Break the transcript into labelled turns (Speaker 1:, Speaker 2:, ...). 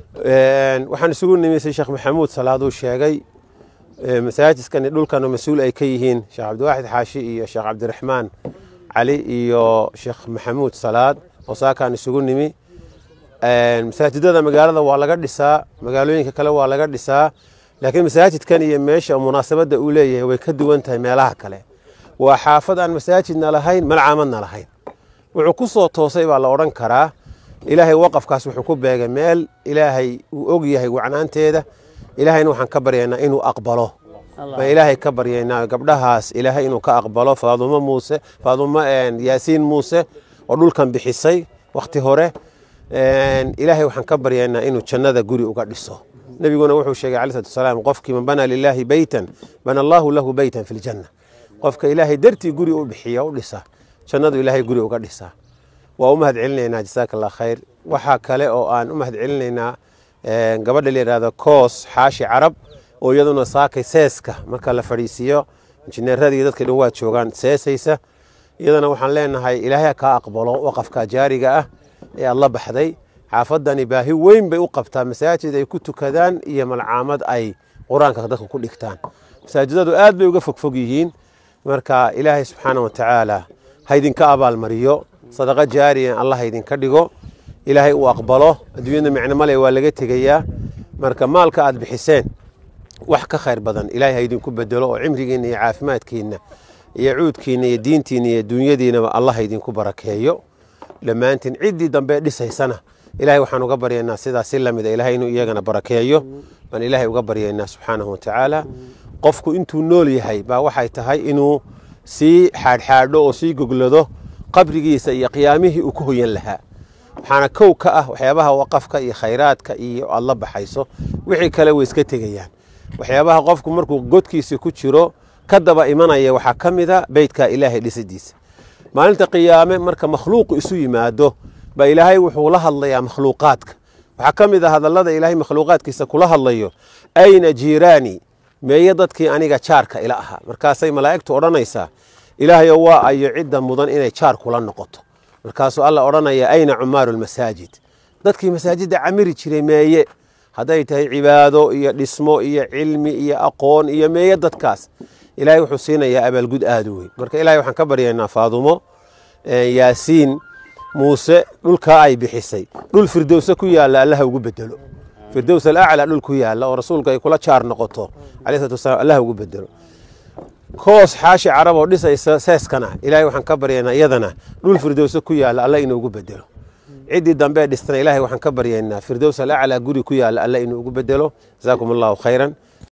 Speaker 1: waxaan isugu nimisay sheekh maxamuud salaaduu sheegay masaajidkani dhulkan mas-uul ay ka yihiin sheekh cabdiwaaxid xaashi iyo sheekh cabdiraxmaan cali iyo sheekh maxamuud salaad oo saakaan isugu nimi masaajidada magaalada waa laga dhisaa magaalooyinka kale waa laga dhisaa laakiin masaajidkan iyo meesha munaasabadda uu leeyahay way ka duwan tahay meelaha kale waa xaafad aan masaajidna lahayn malcaamadna lahayn wuxuu ku soo toosay baa la odhan karaa ilaahay waqafkaas wuxuu ku beegay meel ilaahay uu og yahay wacnaanteeda ilaahayna waxaan ka baryaynaa inuu aqbalo baan ilaahay ka baryaynaa gabdhahaas ilaahay inuu ka aqbalo faadumo muuse faadumo yaasiin muuse oo dhulkan bixisay wakhti hore ilaahay waxaan ka baryaynaa inuu jannada guri uga dhiso nebiguna wuxuu sheegay calayi salatu wasalaam qofkii man banaa lilaahi beytan bana allaahu lahu beytan fi ljanna qofka ilaahay dartii guri u bixiya u dhisa jannadu ilaahay guri uga dhisaa waa u mahad celinaynaa jasaaka allah khayr waxaa kale oo aan u mahad celinaynaa gabadha la yidhahdo koos xaashi carab oo iyaduna saakay seeska marka la fadhiisiiyo injineeradii dadka dhan waa joogaan seesaysa iyadana waxaan leenahay ilaahay kaa aqbalo waqafka jaariga ah ee aad la baxday xaafadani baahi weyn bay u qabtaa masaajid ay ku tukadaan iyo malcaamad ay qur-aanka dadka ku dhigtaan masaajidadu aad bay uga fogfog yihiin marka ilaahay subxaana wa tacaala ha idinka abaalmariyo sadaqo jaariya allah ha idinka dhigo ilaahay uu aqbalo adduunyada micno male waa laga tegayaa marka maalka aad bixiseen wax ka khayr badan ilaahay ha idinku bedelo oo cimrigiinna iyo caafimaadkiinna iyo cuudkiinna iyo diintiinna iyo dunyadiinaba allah ha idinku barakeeyo dhammaantiin ciddii dambe dhisaysana ilaahay waxaan uga baryaynaa sidaas si lamida ilaahay inuu iyagana barakeeyo baan ilaahay uga baryaynaa subxaanahu watacaala qofku intuu nool yahay baa waxay tahay inuu sii xaadxaadho oo sii goglado qabrigiisa iyo qiyaamihii uu ku hoyan lahaa waxaana kow ka ah waxyaabaha waqafka iyo khayraadka iyo aad la baxayso wixii kale way iska tegayaan waxyaabaha qofku markuu godkiisa ku jiro ka daba imanaya waxaa ka mida beytka ilaahay dhisidiisa maalinta qiyaame marka makhluuqu isu yimaado baa ilaahay wuxuu la hadlayaa makhluuqaadka waxaa ka mid a hadallada ilaahay makhluuqaadkiisa kula hadlayo ayna jiiraani meeye dadkii aniga jaarka ila ahaa markaasay malaa'igtu odhanaysaa ilaahayo waa ayo cidda mudan inay jaar kula noqoto markaasuu alla odhanaya ayna cumaaru lmasaajid dadkii masaajidda camiri jiray meeye hadday tahay cibaado iyo dhismo iyo cilmi iyo aqoon iyo meeye dadkaas ilaahay wuxuu siinayaa abaalgud aada u weyn marka ilahay waxaan ka baryaynaa faadumo yaasiin muuse dhulkaa ay bixisay dhul firdowse ku yaalla allaha ugu bedelo firdows alaclaa dhul ku yaalla oo rasuulku ay kula jaar noqoto alayh salatu wasalaam allaha ugu bedelo koos xaashi carab oo dhisaysa seeskana ilaahay waxaan ka baryaynaa iyadana dhul firdowse ku yaalla alla inuugu bedelo ciddii dambe dhistana ilaahay waxaan ka baryaynaa firdows alaclaa guri ku yaalla alla inuu ugu bedelo jasaakum allahu khayran